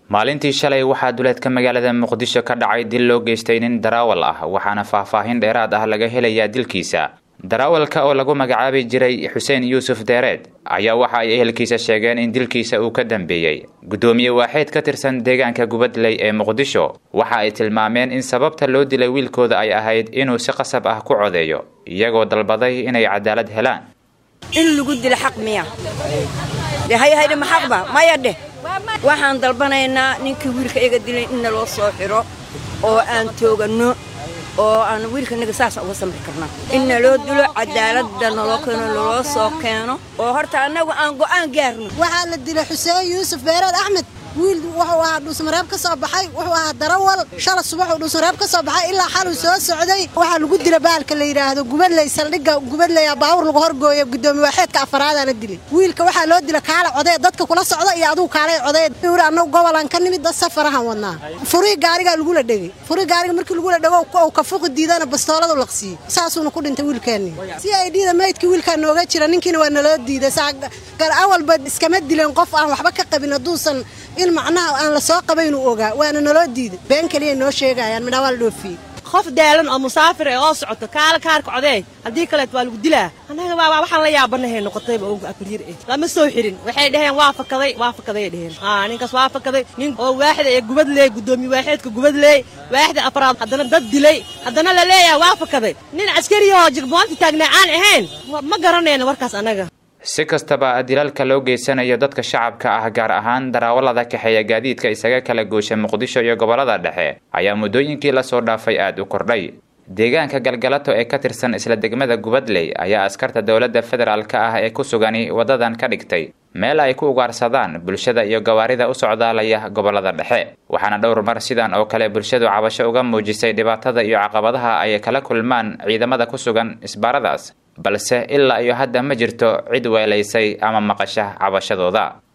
maalintii shalay waxaa duleedka magaalada muqdisho ka dhacay dil loo geystay nin daraawal ah waxaana faahfaahin dheeraad ah laga helayaa dilkiisa daraawalka oo lagu magacaabi jiray xuseen yuusuf deereed ayaa waxa ay ehelkiisa sheegeen in dilkiisa uu ka dambeeyey guddoomiye waaxeed ka tirsan deegaanka gubadley ee muqdisho waxa ay tilmaameen in sababta loo dilay wiilkooda ay ahayd inuu si qasab ah ku codeeyo iyagoo dalbaday inay cadaalad helaan in lagu dilo xaq miya haydhe ma xaqba maya dheh waxaan dalbanaynaa ninkii wiilka iga dilay in naloo soo xiro oo aan tooganno oo aan wiilkanaga saas uga samri karna in naloo dilo cadaaladda naloo keeno naloo soo keeno oo horta annagu aan go'aan gaarno waxaa la dilay xuseen yuusuf beereed axmed wiil wuxuu ahaa dhuusmareeb ka soo baxay wuxuu ahaa darawal shala subaxuu dhuusmareeb ka soo baxay ilaa xaluu soo socday waxaa lagu dila baalka la yidhaahdo gubadley saldhigga gubadley baawur lagu horgooyo gudoomiye waaxeedka afaraadaana dilay wiilka waxaa loo dila kaala codee dadka kula socda iyo adugu kaalay codee uri annagu gobolaan ka nimid dad safarahan wadnaa furii gaarigaa lagula dhegay furii gaariga markii lagula dhego uu ka fuqi diidana bastooladu laqsiiyey saasuuna ku dhintay wiilkeenni si ay dhiida maydkii wiilkaa nooga jira ninkiina waa naloo diiday awalba iskama dileen qof aan waxba ka qabin hadduusan in macnaha aan la soo qabaynuu ogaa waana naloo diiday been keliya noo sheegayaan midhaa waa la dhoofiyey qof daalan oo musaafir ee oo socoto kaala kaarka codee haddii kaleet waa lagu dilaa annaga baabaa waxaan la yaabanahay noqotayba oga abriir eh lama soo xirin waxay dhaheen waa fakaday waa fakaday dheheen aa ninkaas waa fakaday nin oo waaxda ee gubadleey guddoomiye waaxeedka gubadleey waaxda afraad haddana dad dilay haddana la leeyahay waa fakaday nin caskariyahoo jigboonta taagnaa aan ahayn ma garanayno warkaas annaga si kastaba dilaalka loo geysanayo dadka shacabka ah gaar ahaan daraawalada kaxeeya gaadiidka isaga kala goosha muqdisho iyo gobollada dhexe ayaa muddooyinkii lasoo dhaafay aad u kordhay deegaanka galgalato ee ka tirsan isla degmada gubadley ayaa askarta dowladda federaalka ah ee ku sugani waddadan ka dhigtay meel ay ku ugaarsadaan bulshada iyo gawaarida u socdaalaya gobollada dhexe waxaana dhowr mar sidan oo kale bulshadu cabasho uga muujisay dhibaatada iyo caqabadaha ay kala kulmaan ciidamada ku sugan isbaaradaas balse ilaa iyo hadda ma jirto cid weelaysay ama maqasha cabashadooda